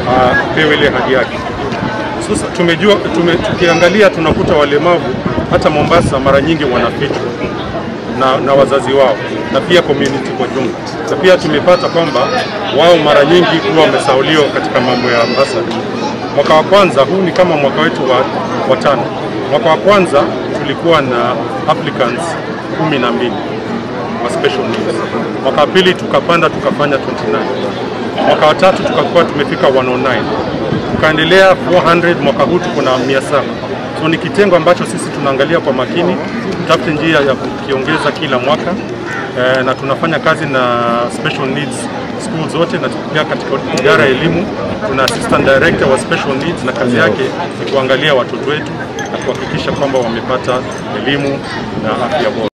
apewe ile haki yake. Sasa tumejua tume, tukiangalia tunakuta walemavu hata Mombasa mara nyingi wanafichwa na, na wazazi wao na pia community kwa jumla, na pia tumepata kwamba wao mara nyingi huwa wamesauliwa katika mambo ya basari. Mwaka wa kwanza huu ni kama mwaka wetu wa, wa tano. Mwaka wa kwanza tulikuwa na applicants kumi na mbili wa special needs. Mwaka wa pili tukapanda tukafanya 29. Mwaka wa tatu tukakuwa tumefika 109 tukaendelea 400. Mwaka huu tuko na 700. So ni kitengo ambacho sisi tunaangalia kwa makini, tutafute njia ya kukiongeza kila mwaka eh, na tunafanya kazi na special needs school zote, na pia katika idara ya elimu tuna assistant director wa special needs, na kazi yake ni kuangalia watoto wetu na kuhakikisha kwamba wamepata elimu na afya bora.